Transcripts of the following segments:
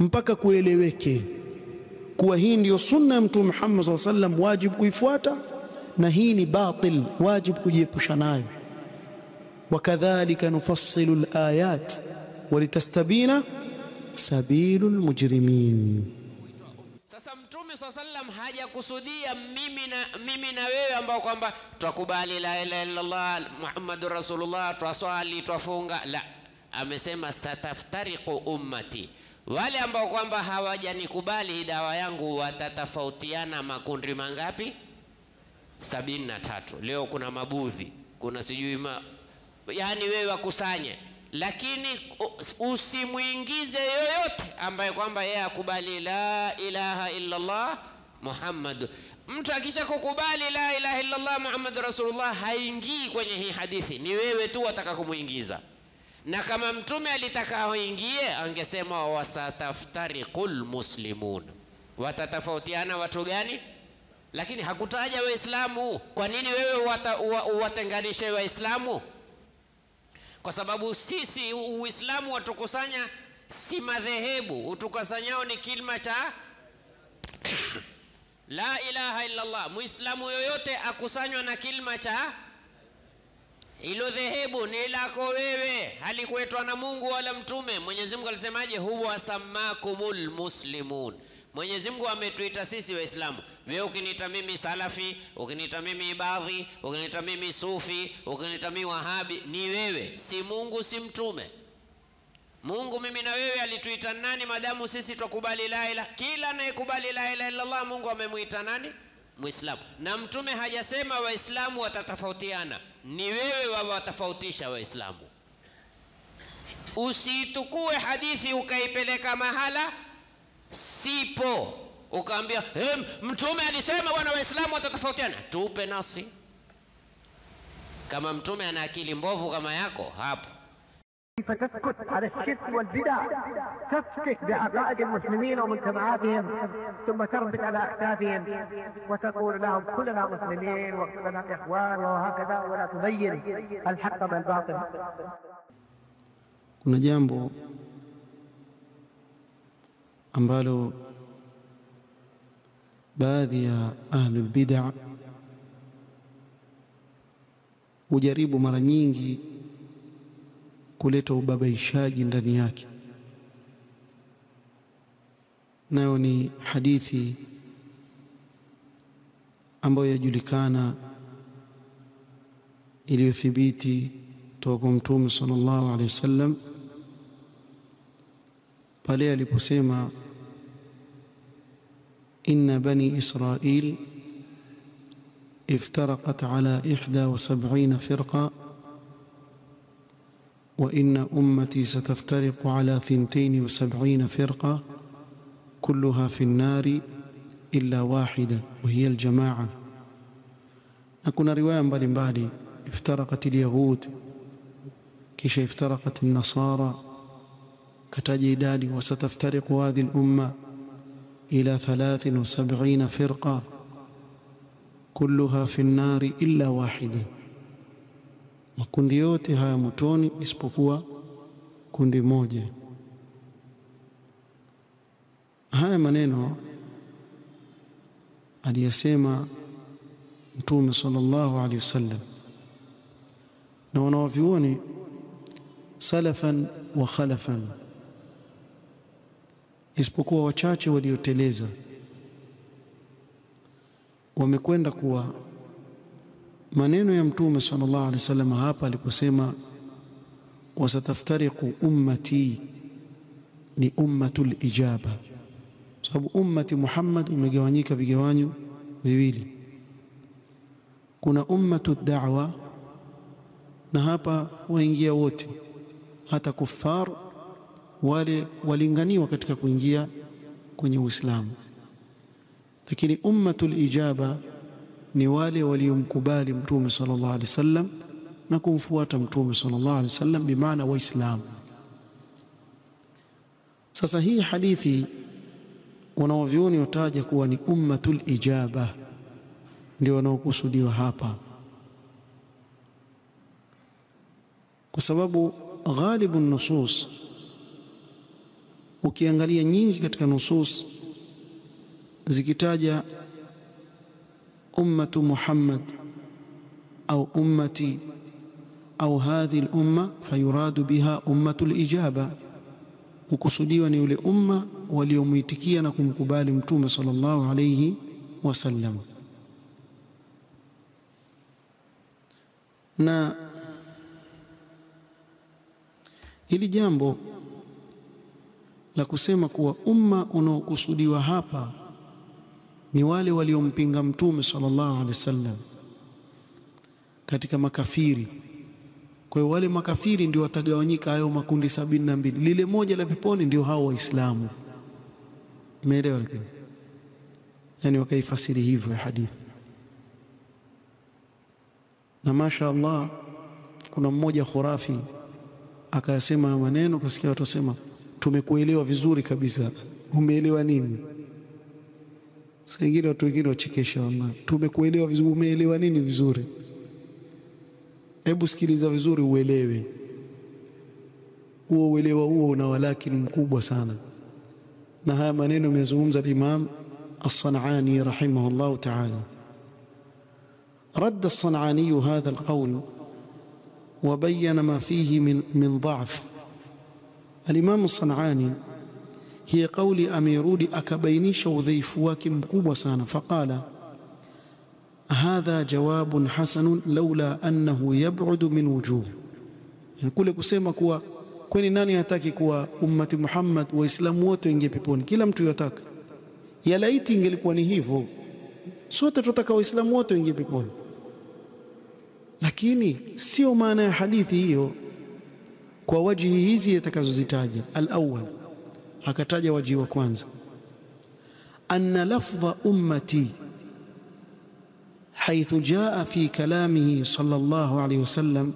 mpaka kueleweke kuwa hii ndiyo sunna ya Mtume Muhammad sallallahu alaihi wasallam, wajibu kuifuata, na hii ni batil, wajibu kujiepusha nayo. Wakadhalika nufassilu alayat walitastabina sabilu lmujrimin. Sasa Mtume swalla sallam hajakusudia mimi na, mimi na wewe ambao kwamba twakubali la ilaha illallah Muhammadur Rasulullah, twaswali twafunga, la, amesema sataftariqu ummati, wale ambao kwamba hawajanikubali hii dawa yangu watatofautiana makundi mangapi? sabini na tatu. Leo kuna mabudhi, kuna sijui ma, yani wewe wakusanye lakini usimwingize yoyote ambaye kwamba yeye akubali la ilaha illa Allah Muhammad. Mtu akisha kukubali la ilaha illa Allah Muhammad Rasulullah haingii kwenye hii hadithi, ni wewe tu wataka kumuingiza. Na kama mtume alitaka aingie, angesema wasataftariqul muslimun, watatofautiana watu gani? Lakini hakutaja Waislamu. Kwa nini wewe watenganishe Waislamu? kwa sababu sisi Uislamu watukusanya si madhehebu, utukusanyao ni kilima cha la ilaha illa Allah. Muislamu yoyote akusanywa na kilima cha ilo dhehebu ni lako wewe, halikuetwa na Mungu wala Mtume. Mwenyezi Mungu alisemaje? huwa samakumul muslimun Mwenyezi Mungu ametuita sisi Waislamu. Wewe ukiniita mimi Salafi, ukiniita mimi Ibadhi, ukiniita mimi Sufi, ukiniita mimi Wahabi, ni wewe, si Mungu, si mtume. Mungu mimi na wewe alituita nani? Madamu sisi twakubali la ilaha, kila anayekubali la ilaha illa Allah Mungu amemwita nani? Muislamu. Na mtume hajasema Waislamu watatofautiana, ni wewe wawatofautisha Waislamu. Usiitukue hadithi ukaipeleka mahala sipo ukaambia hey, mtume alisema bwana waislamu watatofautiana tupe nasi kama mtume ana akili mbovu kama yako hapo فتسكت على الشرك والبدع تفكك بعقائد المسلمين ومجتمعاتهم ثم تربط على اكتافهم وتقول لهم كلنا مسلمين وكلنا اخوان وهكذا ولا تبين الحق من الباطل Kuna jambo ambalo baadhi ya ahlul bid'a hujaribu mara nyingi kuleta ubabaishaji ndani yake, nayo ni hadithi ambayo yajulikana iliyothibiti toka kwa Mtume sallallahu alaihi wasallam pale aliposema inna bani israil iftaraqat ala ihda wa sab'ina firqa wa inna ummati sataftariqu ala thintain wa sab'ina firqa kulluha fi an-nari illa wahida wa hiya al-jamaa na kuna riwaya mbalimbali iftaraqat al-yahud kisha iftaraqat an-nasara kataja idadi wasataftariqu hadhihi al-umma ila 73 firqa kulluha fi an-nari illa wahida, makundi yote haya motoni isipokuwa kundi moja. Haya maneno aliyasema Mtume sallallahu alaihi wasallam na wanawavyuoni salafan wa khalafan isipokuwa wachache walioteleza wamekwenda kuwa maneno ya mtume sallallahu alaihi wasallam hapa aliposema wasataftariqu ummati ni ummatul ijaba, sababu ummati Muhammad umegawanyika vigawanyo viwili, kuna ummatu da'wa na hapa waingia wote, hata kuffar wale walinganiwa katika kuingia kwenye Uislamu, lakini ummatul ijaba ni wale waliomkubali Mtume sallallahu alaihi wasallam na kumfuata Mtume sallallahu alaihi wasallam, bimaana Waislamu. Sasa hii hadithi wanaovyoni wataja kuwa ni ummatul ijaba, ndio wanaokusudiwa hapa, kwa sababu ghalibu nusus ukiangalia nyingi katika nusus zikitaja ummatu Muhammad au ummati au hadhi al-umma fayuradu biha ummatu al-ijaba, hukusudiwa ni ule umma waliomwitikia na kumkubali Mtume sallallahu alayhi wasallam. Na hili jambo la kusema kuwa umma unaokusudiwa hapa ni wale waliompinga Mtume sallallahu alaihi wasallam katika makafiri. Kwa hiyo wale makafiri ndio watagawanyika hayo makundi sabini na mbili. Lile moja la peponi ndio hao Waislamu. Umeelewa? Lakini yani wakaifasiri hivyo ya hadithi, na masha Allah, kuna mmoja khurafi akayasema maneno, kasikia watu wasema tumekuelewa vizuri kabisa. Umeelewa nini? Saa ingine watu wengine wachekesha, wallahi, tumekuelewa vizuri. Umeelewa nini vizuri? Hebu sikiliza vizuri uelewe. Huo uelewa huo una walakini mkubwa sana, na haya maneno amezungumza al-Imam As-San'ani rahimahullahu ta'ala. Radda As-San'ani hadha al-qawl wa bayyana ma fihi min min dha'f. Al-Imam As-San'ani hiya kauli amerudi akabainisha udhaifu wake mkubwa sana, faqala hadha jawabun hasanun laula annahu yab'udu min wujuh, yani kule kusema kuwa kwani nani hataki kuwa ummati Muhammad waislamu wote waingie peponi? Kila mtu yataka. Ya laiti ingelikuwa ni hivyo, sote tunataka waislamu wote waingie peponi, lakini sio maana ya hadithi hiyo kwa wajihi hizi atakazozitaja. Al-awwal, akataja wajihi wa kwanza, anna lafdha ummati حيث جاء في كلامه صلى الله عليه وسلم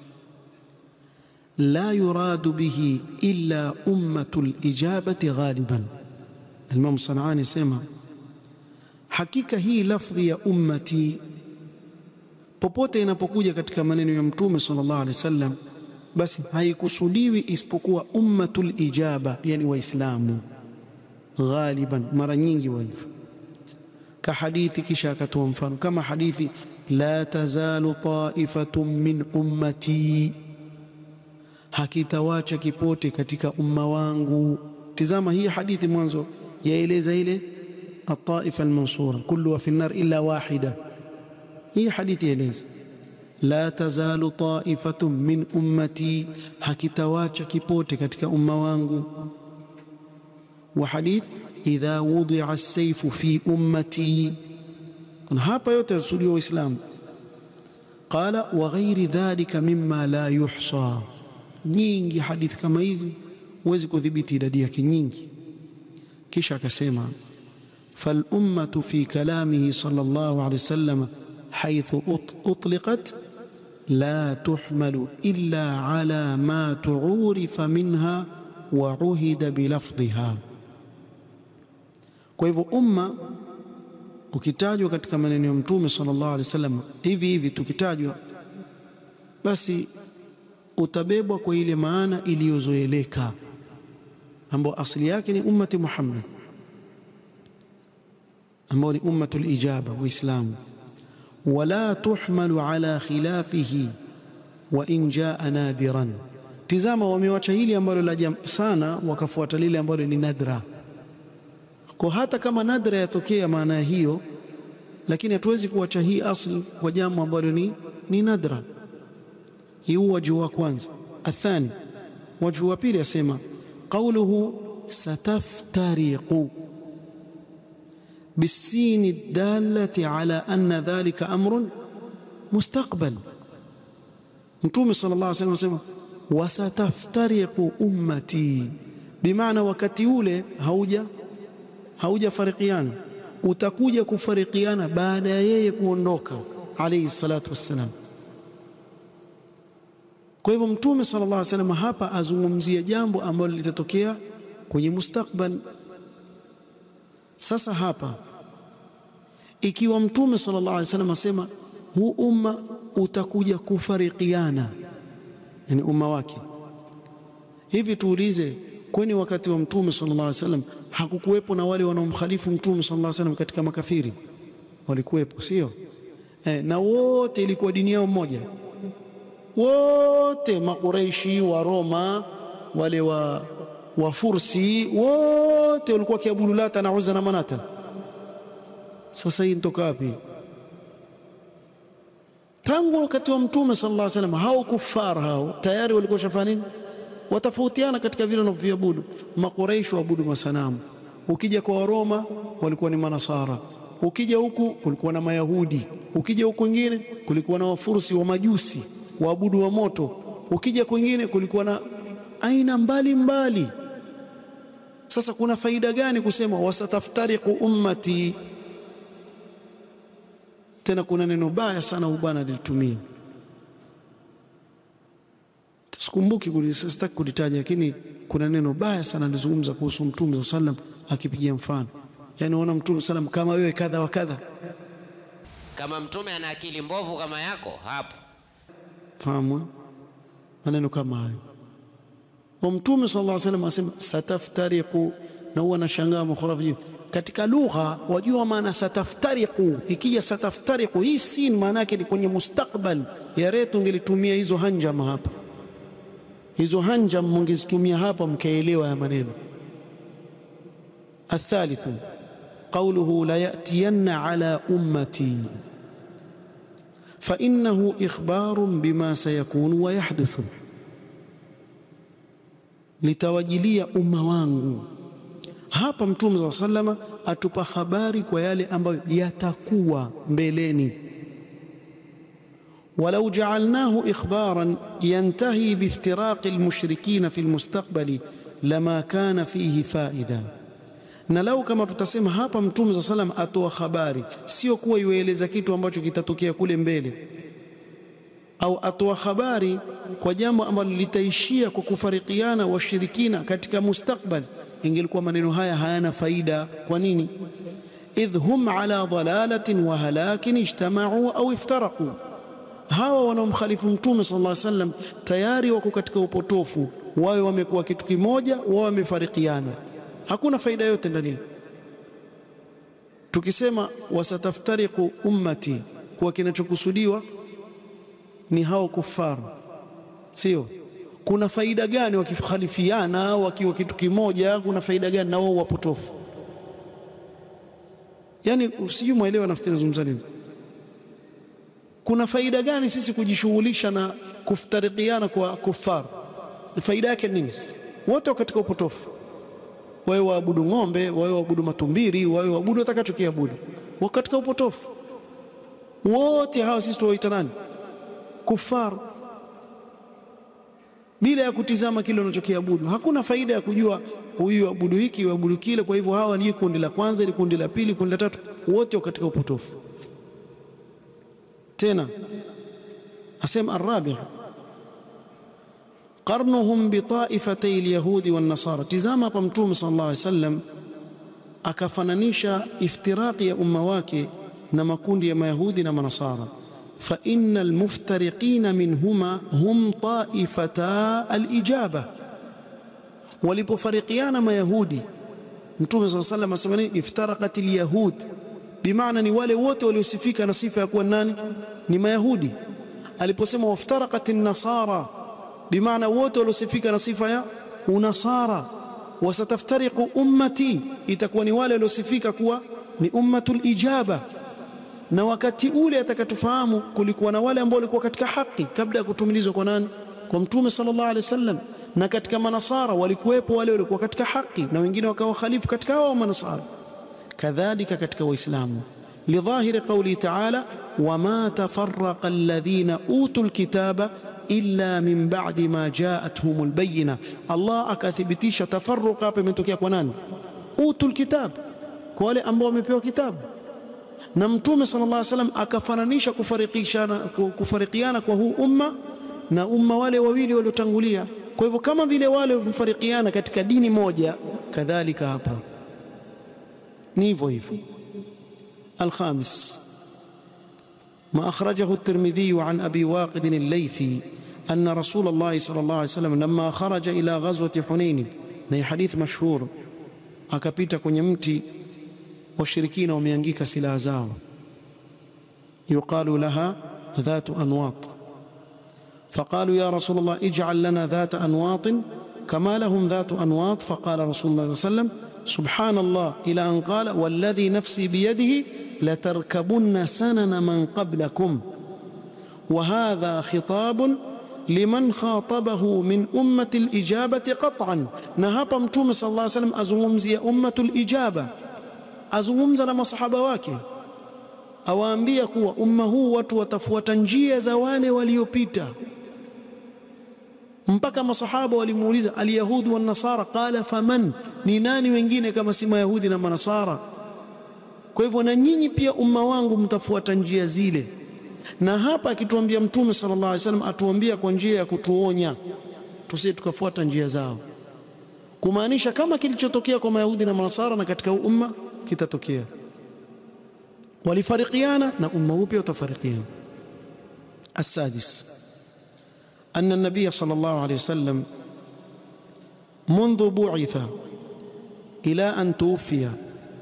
لا يراد به إلا أمة الإجابة غالبا الإمام الصنعاني سمع hakika hii lafdhi ya ummati popote inapokuja katika maneno ya mtume sallallahu alaihi wasallam basi haikusudiwi isipokuwa ummatul ijaba, yani Waislamu ghaliban, mara nyingi wa hivyo kahadithi kisha akatoa mfano kama hadithi la tazalu taifatun min ummati, hakitawacha kipote katika umma wangu. Tizama hii hadithi mwanzo yaeleza ile ataifa almansura kulluha fi nnar illa wahida. Hii hadithi yaeleza la tazalu taifatun min ummati, hakitawacha kipote katika umma wangu. Wa hadith idha wudia as-sayfu fi ummati, kuna hapa yote yasudiwa Waislamu. Qala wa ghairi dhalika mimma la yuhsa, nyingi hadithi kama hizi huwezi kudhibiti idadi yake nyingi. Kisha akasema fal ummatu fi kalamihi sallallahu alayhi wasallam haythu utliqat la tuhmalu illa ala ma tuurifa minha wa uhida bilafdhiha kwa hivyo umma ukitajwa katika maneno ya Mtume sallallahu alaihi wasallam hivi hivi tukitajwa, basi utabebwa kwa ile maana iliyozoeleka ambayo asili yake ni ummati Muhammad, ambao ni ummatul ijaba Waislamu. Wala tuhmalu ala khilafihi wa in jaa nadiran. Tizama, wamewacha hili ambalo la sana, wakafuata lile ambalo ni nadra kwa hata kama nadra yatokea maana ya hiyo, lakini hatuwezi kuacha hii asli kwa jambo ambalo ni, ni nadra. Hii huu wajhu wa kwanza. Athani, wajhu wa pili asema qauluhu sataftariqu bisini dalati ala anna dhalika amrun mustaqbal. Mtume sallallahu alaihi wasallam asema wasataftariqu ummati, bimaana wakati ule hauja haujafarikiana utakuja kufarikiana baada ya yeye kuondoka alayhi salatu wassalam. Kwa hivyo Mtume sallallahu alaihi wasallam hapa azungumzia jambo ambalo litatokea kwenye mustakbal. Sasa hapa ikiwa Mtume sallallahu alaihi wasallam asema huu umma utakuja kufarikiana, yani umma wake, hivi tuulize kwani wakati wa mtume sallallahu alaihi wasallam hakukuwepo na wale wanaomkhalifu mtume sallallahu alaihi wasallam katika makafiri walikuwepo sio eh, na wote ilikuwa dini yao moja wote makureishi wa Roma wale wa wafursi wote walikuwa kiabudu Lata na Uzza na Manata sasa hii nitoka wapi tangu wakati wa mtume sallallahu alaihi wasallam hao kufar hao tayari walikuwa shafanya nini watafautiana katika vile wanavyoabudu makureishi waabudu masanamu ukija kwa waroma walikuwa ni manasara ukija huku kulikuwa na mayahudi ukija huku kwingine kulikuwa na wafursi wa majusi waabudu wa moto ukija kwingine kulikuwa na aina mbalimbali mbali. sasa kuna faida gani kusema wasataftariqu ummati tena kuna neno baya sana bwana lilitumia sikumbuki sitaki kulitaja lakini kuna neno baya sana alizungumza kuhusu mtume sallam akipigia mfano yani unaona mtume sallam kama wewe kadha wa kadha kama mtume ana akili mbovu kama yako hapo fahamu maneno kama hayo wa mtume sallallahu alaihi wasallam asema sataftariqu na huwa nashangaa makhurafi katika lugha wajua maana sataftariqu ikija sataftariqu hii sin maana yake ni kwenye mustakbal ya retu ungelitumia hizo hanjama hapa hizo hanjam mungezitumia hapa mkaelewa ya maneno الثالث قوله لا يأتين على أمتي فإنه إخبار بما سيكون ويحدث litawajilia umma wangu hapa mtume saa salama atupa habari kwa yale ambayo yatakuwa mbeleni ولو جعلناه إخبارا ينتهي بافتراق المشركين في المستقبل لما كان فيه فائدة na lau kama tutasema hapa mtume saa salam atoa habari sio kuwa iwaeleza kitu ambacho kitatokea kule mbele au atoa habari kwa jambo ambalo litaishia kwa kufarikiana washirikina katika mustakbal ingelikuwa maneno haya hayana faida kwa nini idh hum ala dalalatin wa halakin ijtamau au iftaraqu hawa wanaomkhalifu mtume sallallahu alaihi wasallam tayari wako katika upotofu wawe wamekuwa kitu kimoja wao wamefarikiana hakuna faida yote ndani tukisema wasataftariqu ummati kwa kinachokusudiwa ni hao kufaru sio kuna faida gani wakikhalifiana wakiwa kitu kimoja kuna faida gani na wao wapotofu yani usijui mwelewa nafikiri zungumza nini kuna faida gani sisi kujishughulisha na kuftarikiana kwa kufar faida yake nini wote katika upotofu wawe waabudu ng'ombe wawe waabudu matumbiri wawe waabudu watakachokiabudu wa katika upotofu wote hawa sisi tuwaita nani kufar bila ya kutizama kile unachokiabudu hakuna faida ya kujua huyu abudu hiki abudu kile kwa hivyo hawa ni kundi la kwanza ni kundi la pili kundi la tatu wote katika upotofu tena asema arabi qarnuhum bitaifatay alyahudi wan nasara tizama hapa mtume sallallahu alaihi wasallam akafananisha iftiraqi ya umma wake na makundi ya mayahudi na manasara fa innal muftariqina minhuma hum taifata alijaba walipofarikiana mayahudi mtume sallallahu alaihi wasallam asema nini iftaraqat alyahud bimaana ni wale wote waliosifika na sifa ya kuwa nani ni mayahudi aliposema waftaraqat an-nasara bimaana wote waliosifika na sifa ya unasara wasataftariqu ummati itakuwa ni wale waliosifika kuwa ni ummatul ijaba na wakati ule atakatufahamu kulikuwa na wale ambao walikuwa katika haki kabla ya kutumilizwa kwa nani kwa mtume sallallahu alaihi wasallam na katika manasara walikuwepo wale walikuwa katika haki na wengine wakawa khalifu katika hao manasara kadhalika katika waislamu لظاهر قوله تعالى وما تفرق الذين اوتوا الكتاب الا من بعد ما جاءتهم البينه الله akathibitisha tafarruqa hapa imetokea kwa nani utul kitab kwa wale ambao wamepewa kitabu na mtume sallallahu alaihi wasallam akafananisha kufarikishana kufarikiana kwa huu umma na umma wale wawili waliotangulia kwa hivyo kama vile wale walivyofarikiana katika dini moja kadhalika hapa ni hivyo hivyo الخامس ما أخرجه الترمذي عن أبي واقد الليثي أن رسول الله صلى الله عليه وسلم لما خرج إلى غزوة حنين na hii hadithi mashhur, akapita kwenye mti washirikina wameangika silaha zao, yuqalu laha dhatu anwat, faqalu ya rasul Allah ij'al lana dhata anwatin kama lahum dhatu anwat, faqala rasulullah sallallahu alayhi wasallam subhanallah ila an qala walladhi nafsi biyadihi latarkabunna sanana man qablakum wa hadha khitabun liman khatabahu min ummati lijabati qat'an. Na hapa Mtume sallallahu alayhi wasallam azungumzia ummatu lijaba, azungumza na masahaba wake, awaambia kuwa umma huu watu watafuata njia za wale waliopita. Mpaka masahaba walimuuliza alyahudi wan nasara, qala faman, ni nani wengine kama si mayahudi na manasara? Kwa hivyo na nyinyi pia umma wangu mtafuata njia zile na hapa akituambia Mtume sallallahu alaihi wasallam atuambia kwa njia ya kutuonya tusije tukafuata njia zao, kumaanisha kama kilichotokea kwa Mayahudi na Manasara na katika umma kitatokea. Walifarikiana na umma huu pia utafarikiana. Assadis anna nabiya sallallahu alaihi wasallam mundhu bu'itha ila an tuwfiya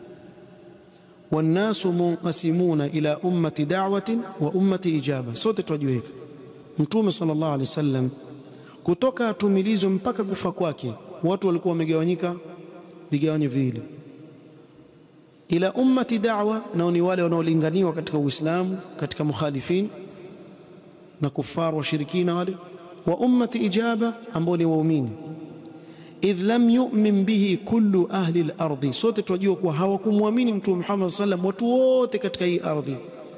wannasu munqasimuna ila ummati da'watin wa ummati ijaba. Sote tunajua hivi, Mtume sallallahu alaihi wasallam kutoka atumilizwe mpaka kufa kwake, watu walikuwa wamegawanyika vigawanyo viwili, ila ummati da'wa, nao ni wale wanaolinganiwa katika Uislamu, katika mukhalifin na kuffar washirikina wale, wa ummati ijaba, ambao ni waumini idh lam yu'min bihi kullu ahli al-ardhi, sote tunajua kuwa hawakumwamini Mtume Muhammad sallam watu wote katika hii ardhi.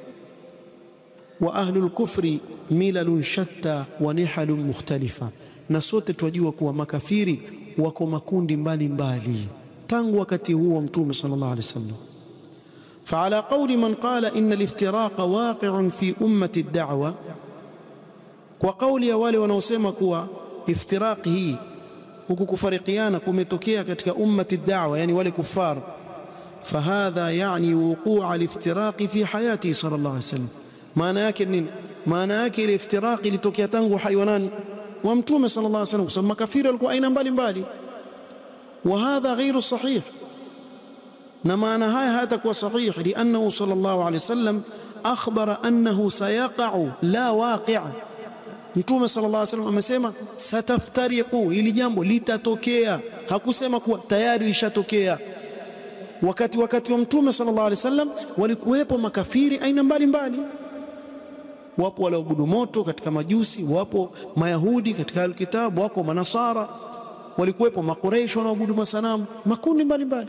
Wa ahlu al-kufri milalun shatta wa nihalun mukhtalifa, na sote tunajua kuwa makafiri wako makundi mbalimbali mbali tangu wakati huo wa Mtume sallallahu alaihi wasallam. Faala qawli man qala inna al-iftiraqa waqi'un fi ummati ad-da'wa, kwa kauli ya wale wanaosema kuwa iftiraqi hii huku kufarikiana kumetokea katika ummati da'wa, yani wale kuffar. Fahadha yani wuqua aliftiraqi fi hayati sallallahu alaihi wasallam. Maana yake nini? Maana yake ile iftiraqi ilitokea tangu hai wa nani? Wa Mtume sallallahu alaihi wasallam, kwa sababu makafiri walikuwa aina mbalimbali. Wa hadha ghairu sahih, na maana haya hayatakuwa sahih, liannahu sallallahu alaihi wasallam akhbara annahu sayaqa'u la waqi' Mtume sallallahu alaihi wasallam amesema sataftariqu, hili jambo litatokea. Hakusema kuwa tayari lishatokea. Wakati wakati wa Mtume sallallahu alaihi wasallam walikuwepo makafiri aina mbalimbali, wapo walioabudu moto katika Majusi, wapo Mayahudi katika Alkitabu, wako Manasara, walikuwepo Makureishi wanaoabudu masanamu, makundi mbalimbali.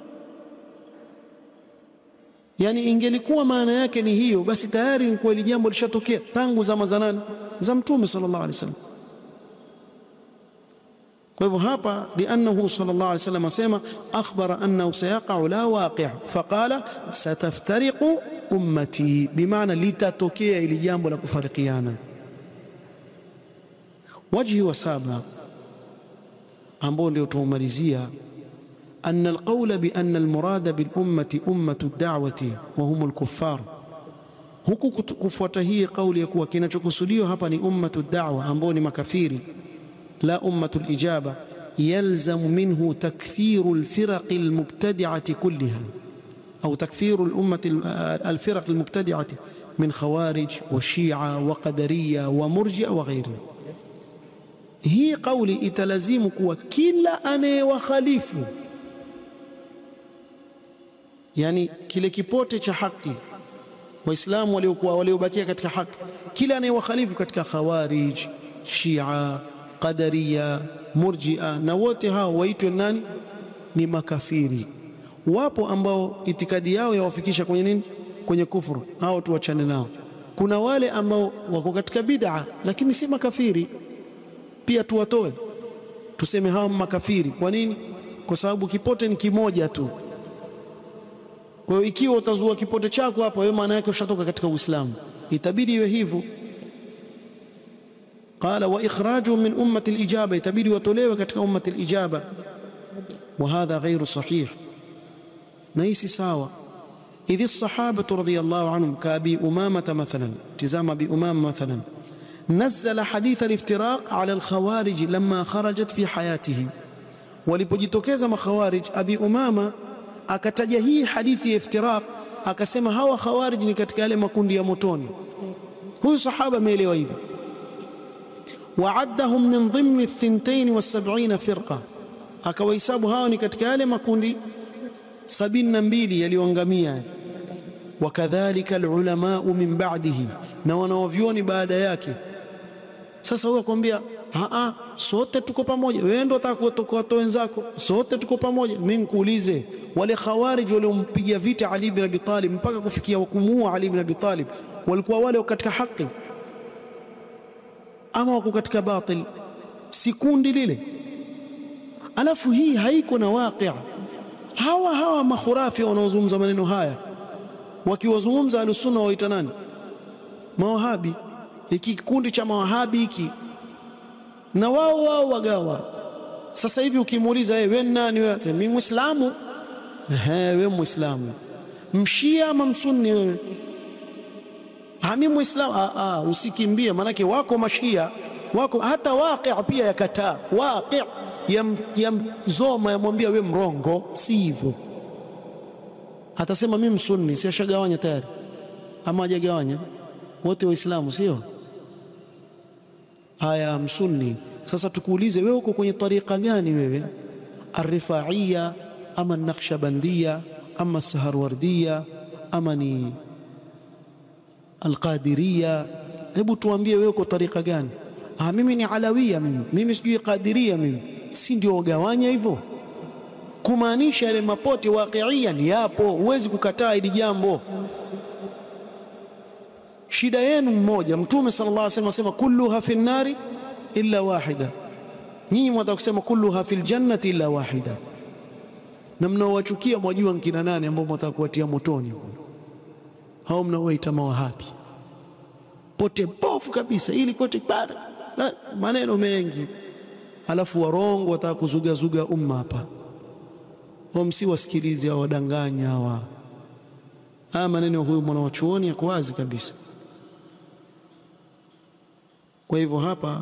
Yani ingelikuwa maana yake ni hiyo, basi tayari ilikuwa hili jambo lishatokea tangu zama za nani? Za Mtume sallallahu alaihi wasallam. Kwa hivyo hapa, liannahu sallallahu alaihi wasallam asema akhbara annahu sayaqa'u la waqi' faqala sataftariqu ummati, bimaana litatokea ili jambo la kufarikiana. Wajhi wa saba ambao ndio tuumalizia أن القول بأن المراد بالأمة أمة الدعوة وهم الكفار huku kufuata hii kauli ya kuwa kinachokusudiwa hapa ni ummatu da'wa ambao ni makafiri, la ummatu lijaba, yalzamu minhu takfiru lfiraqi lmubtadi'ati kulliha au takfiru lummati alfiraqi lmubtadi'ati min khawarij wa shia wa qadariya wa murjia wa ghairi. Hii kauli italazimu kuwa kila anayewakhalifu yani kile kipote cha haki Waislamu waliokuwa waliobakia katika haki, kila anayewakhalifu katika Khawarij, Shia, Qadariya, Murjia na wote hao waitwe nani? Ni makafiri. Wapo ambao itikadi yao yawafikisha kwenye nini? Kwenye kufuru, hao tuwachane nao. Kuna wale ambao wako katika bid'a lakini si makafiri, pia tuwatoe, tuseme hao makafiri. Kwa nini? Kwa sababu kipote ni kimoja tu. Kwa hiyo ikiwa utazua kipote chako hapo, wewe maana yake ushatoka katika Uislamu, itabidi iwe hivyo. Qala wa ikhrajuhum min ummati al-ijaba, itabidi watolewe katika ummati al-ijaba. Wa hadha ghairu sahih, na hii si sawa. Idh as-sahabatu radiyallahu anhum ka Abi Umamata mathalan, tizama Abi Umama mathalan, nazzala hadith al-iftiraq ala al-khawarij lamma kharajat fi hayatihi walipojitokeza makhawarij abi umama akataja hii hadithi ya iftiraq akasema hawa khawarij ni katika yale makundi ya motoni huyu sahaba ameelewa hivyo waaddahum min dhimni thintain wasabina firqa akawahesabu hawa ni katika yale makundi sabini na mbili yaliyoangamia wakadhalika alulamau min ba'dihi na wanaovyoni baada yake sasa huyo akwambia a sote tuko pamoja wewe ndo utaka wenzako sote tuko pamoja mimi nikuulize wale khawarij waliompiga vita Ali ibn Abi Talib mpaka kufikia kumuua Ali ibn Abi Talib walikuwa wale katika haki ama wako katika batil si kundi lile alafu hii haiko na waqi' hawa hawa makhurafi wanaozungumza maneno haya wakiwazungumza alusunna waita nani mawahabi hiki kikundi cha mawahabi hiki na wao wao wagawa sasa hivi ukimuuliza hey, wewe nani wewe mimi muislamu ehe wewe muislamu mshia ama msunni wewe mimi muislamu ah ah usikimbie manake wako mashia wako hata waqi' pia yakataa waqi' yamzoma yamwambia we mrongo si hivyo atasema mimi msunni si ashagawanya tayari ama hajagawanya wote waislamu sio haya msunni sasa tukuulize wewe uko kwenye tariqa gani wewe arrifaiya ama nakhshabandia ama saharwardia ama ni alqadiria hebu tuambie wewe uko tariqa gani ah mimi ni alawia mimi mimi sijui qadiria mimi si ndio wagawanya hivyo kumaanisha yale mapote waqiian yapo huwezi kukataa hili jambo shida yenu mmoja mtume sallallahu alaihi wasallam asema kulluha fi nnari illa wahida nyinyi mwataka kusema kulluha fil jannati illa wahida na mnaowachukia mwajua nkina nani ambao mwataka kuwatia motoni hao mnaowaita mawahabi pote bofu kabisa ili pote bara maneno mengi alafu warongo wataka kuzugazuga umma hapa msi wasikilizi hao wadanganya hawa haya maneno huyu mwanawachuoni yako wazi kabisa kwa hivyo hapa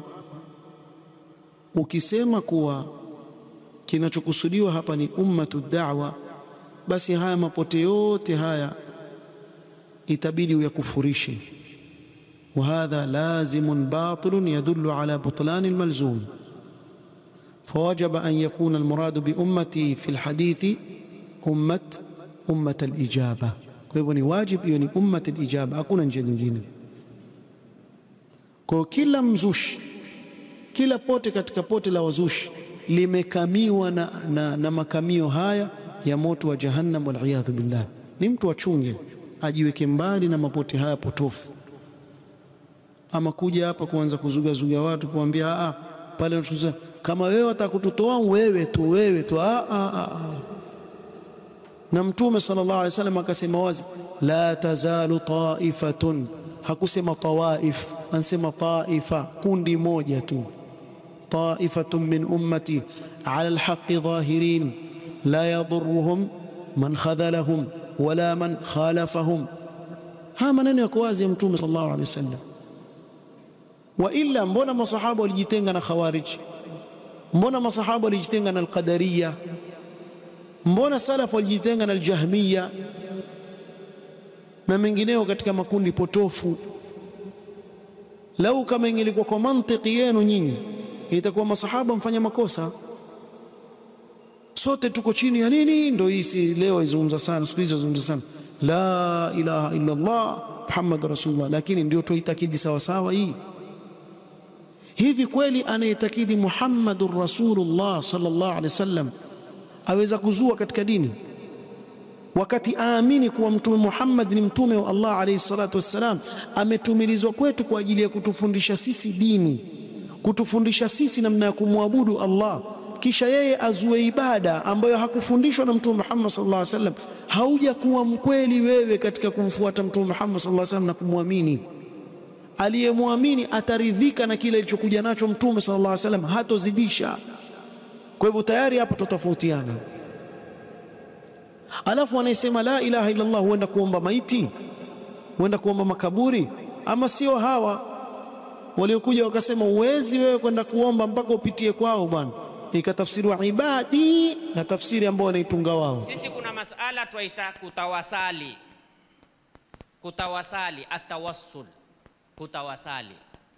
ukisema kuwa kinachokusudiwa hapa ni ummatu da'wa basi haya mapote yote haya itabidi uyakufurishe وهذا لازم باطل يدل على بطلان الملزوم فوجب أن يكون المراد بأمتي في الحديث أمة أمة الإجابة kwa واجب يعني أمة الإجابة hakuna njia nyingine kwa kila mzushi kila pote katika pote la wazushi limekamiwa na, na, na makamio haya ya moto wa jahannam waliyadhu billah ni mtu achunge ajiweke mbali na mapote haya potofu ama kuja hapa kuanza kuzugazuga watu kuambia a pale kama wewe watakututoa wewe tu wewe tu a, a, a. na mtume sallallahu alaihi wasallam akasema wazi la tazalu taifatun hakusema tawaif ansema taifa kundi moja tu taifatun min ummati ala alhaqi dhahirin la yadhurruhum man khadhalahum wala man khalafahum haya maneno yako wazi ya mtume sallallahu alaihi wasallam wa illa mbona masahaba walijitenga na khawarij mbona masahaba walijitenga na alqadariya mbona salaf walijitenga na aljahmiya na mengineo katika makundi potofu lau kama ingelikuwa kwa mantiki yenu nyinyi itakuwa masahaba mfanya makosa sote tuko chini ya nini ndio hii si leo izungumza sana siku hizi izungumza sana la ilaha illa Allah Muhammad rasulullah lakini ndio tuitakidi sawa sawa hii hivi kweli anayetakidi Muhammadur Rasulullah sallallahu alaihi wasallam aweza kuzua katika dini wakati aamini kuwa mtume Muhammad ni mtume wa Allah alayhi salatu wassalam ametumilizwa kwetu kwa ajili ya kutufundisha sisi dini kutufundisha sisi namna ya kumwabudu Allah kisha yeye azue ibada ambayo hakufundishwa na mtume Muhammad sallallahu alaihi wasallam hauja kuwa mkweli wewe katika kumfuata mtume Muhammad sallallahu alaihi wasallam na kumwamini aliyemwamini ataridhika na kile alichokuja nacho mtume sallallahu alaihi wasallam hatozidisha kwa hivyo tayari hapa totofautiana alafu anayesema la ilaha illa Allah huenda kuomba maiti huenda kuomba makaburi ama sio hawa waliokuja wakasema uwezi wewe kwenda kuomba mpaka upitie kwao bwana ikatafsiriwa ibadi na tafsiri ambayo wanaitunga wao. Sisi kuna masala twaita kutawasali, kutawasali, atawassul, kutawasali.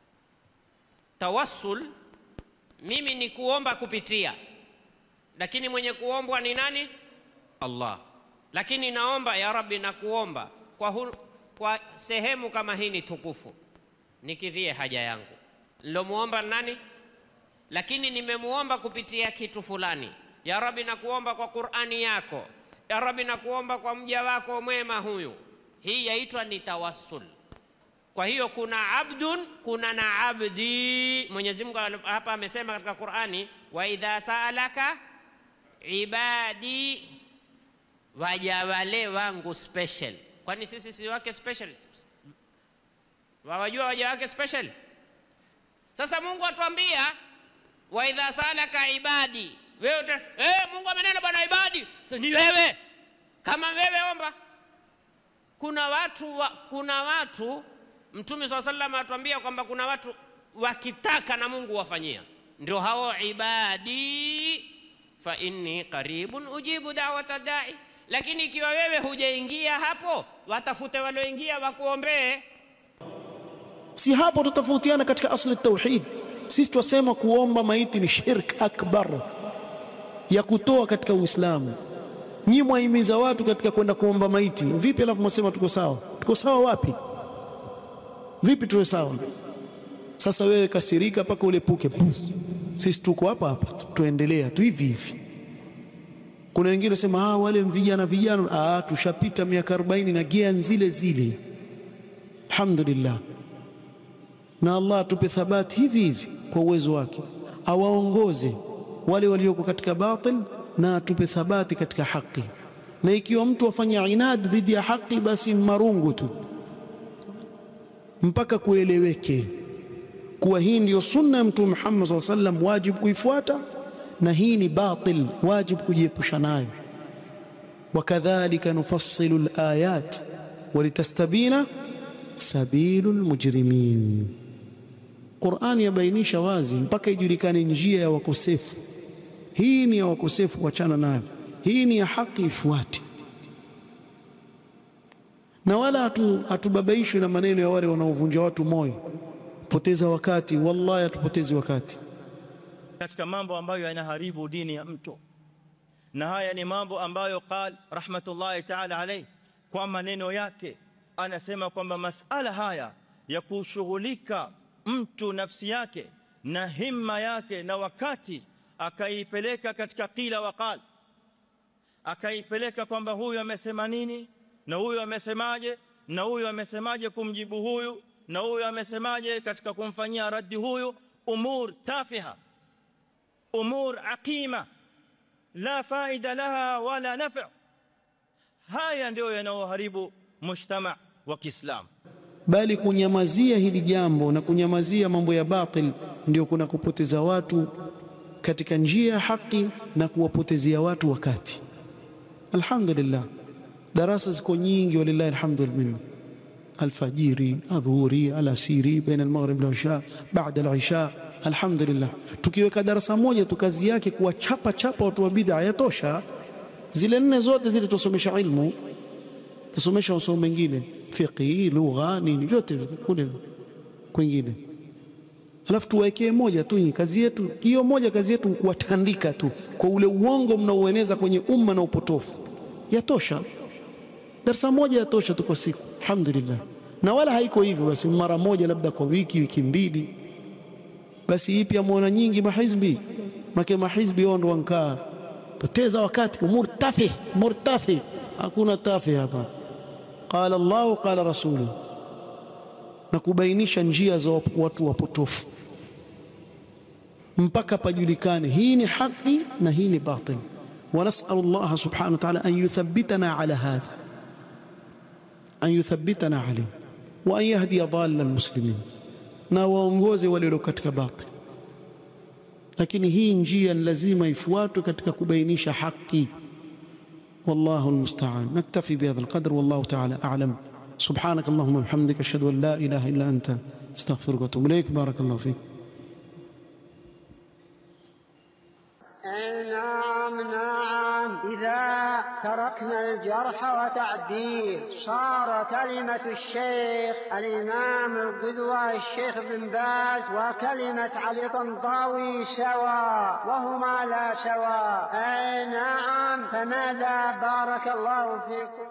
Tawassul mimi ni kuomba kupitia, lakini mwenye kuombwa ni nani? Allah. Lakini naomba ya Rabbi, na kuomba kwa, hu, kwa sehemu kama hii ni tukufu, nikidhie haja yangu. Nilomuomba nani? Lakini nimemuomba kupitia kitu fulani. Ya Rabbi, nakuomba kwa Qur'ani yako. Ya Rabbi, nakuomba kwa mja wako mwema huyu. Hii yaitwa ni tawassul. Kwa hiyo kuna abdun, kuna na abdi. Mwenyezi Mungu hapa amesema katika Qur'ani, wa idha saalaka ibadi, waja wale wangu special. Kwani sisi si wake special? Wawajua waja wake special? Sasa Mungu atuambia wa idha salaka ibadi, wewe uta, eh, Mungu amenena bwana ibadi. Sasa ni wewe, kama wewe omba. Kuna watu wa, kuna watu Mtume swalla sallam atuambia kwamba kuna watu wakitaka na Mungu wafanyia, ndio hao ibadi, fa inni qaribun ujibu da'wata da'i. Lakini ikiwa wewe hujaingia hapo, watafute walioingia wakuombee. Si hapo tutafautiana katika asli tauhid. Sisi twasema kuomba maiti ni shirk akbar ya kutoa katika Uislamu. Nyi mwahimiza watu katika kwenda kuomba maiti, vipi? Alafu mwasema tuko sawa. Tuko sawa wapi? Vipi tuwe sawa? Sasa wewe kasirika mpaka ulepuke. Puh. Sisi tuko hapa hapa, tuendelea tu hivi hivi. Kuna wengine wasema ah, wale vijana vijana, ah, tushapita miaka 40 na gia zile zile. Alhamdulillah na Allah atupe thabati hivi hivi kwa uwezo wake, awaongoze wale walioko katika batil na atupe thabati katika haki. Na ikiwa mtu afanya inad dhidi ya haki, basi marungu tu mpaka kueleweke kuwa hii ndiyo sunna ya Mtume Muhammad SAW sallam, wajibu kuifuata, na hii ni batil, wajibu kujiepusha nayo. Wakadhalika nufassilu alayat walitastabina sabilu lmujrimin. Qur'ani yabainisha wazi mpaka ijulikane njia ya wakosefu. Hii ni ya wakosefu, wachana nayo. Hii ni ya haki, ifuate. Na wala hatu, hatubabaishwi na maneno ya wale wanaovunja watu moyo, poteza wakati. Wallahi hatupotezi wakati katika mambo ambayo yanaharibu dini ya mtu, na haya ni mambo ambayo qal rahmatullahi ta'ala alayhi kwa maneno yake anasema kwamba masala haya ya kushughulika mtu nafsi yake na himma yake na wakati akaipeleka katika qila waqal, akaipeleka kwamba huyu amesema nini na huyu amesemaje na huyu amesemaje kumjibu huyu na huyu amesemaje katika kumfanyia raddi huyu, umur tafiha, umur aqima la faida laha wala nafi. Haya ndio yanayoharibu mujtama wa Kiislamu. bali kunyamazia hili jambo na kunyamazia mambo ya batil ndio kuna kupoteza watu katika njia ya haki na kuwapotezea watu wakati. Alhamdulillah, darasa ziko nyingi, walillahi alhamdu wal minna, alfajiri, adhuhuri, alasiri, baina almaghrib wal isha, baada alisha. Alhamdulillah, tukiweka darasa moja tu kazi yake kuwachapa chapa watu wa bid'a yatosha. Zile nne zote zile tusomesha ilmu, tusomesha masomo mengine fiqhi, lugha, nini vyote kule kwingine, alafu tuwekee moja tu. Kazi yetu hiyo moja, kazi yetu kuwatandika tu kwa ule uongo mnaoeneza kwenye umma na upotofu, yatosha. Darasa moja yatosha tu kwa siku, alhamdulillah. Na wala haiko hivyo basi, mara moja labda kwa wiki, wiki mbili, basi hii pia muona nyingi mahizbi make mahizbi wao ndo wankaa poteza wakati, murtafi murtafi, hakuna tafi hapa Qala Allahu qala rasulu, na kubainisha njia za watu wapotofu mpaka pajulikane hii ni haki na hii ni batil. Wa nasalu Allah subhanahu wa ta'ala an yuthabbitana ala hadha, an yuthabbitana alayhi wa an yahdiya dhalla almuslimin, na waongoze walio katika batil. Lakini hii njia ni lazima ifuatwe katika kubainisha haki. والله المستعان نكتفي بهذا القدر والله تعالى أعلم سبحانك اللهم وبحمدك أشهد أن لا إله إلا أنت استغفرك وأتوب إليك بارك الله فيك أي نعم نعم إذا تركنا الجرح وتعديل صار كلمة الشيخ الإمام القدوة الشيخ بن باز وكلمة علي طنطاوي سواء وهما لا سواء أي نعم فماذا بارك الله فيكم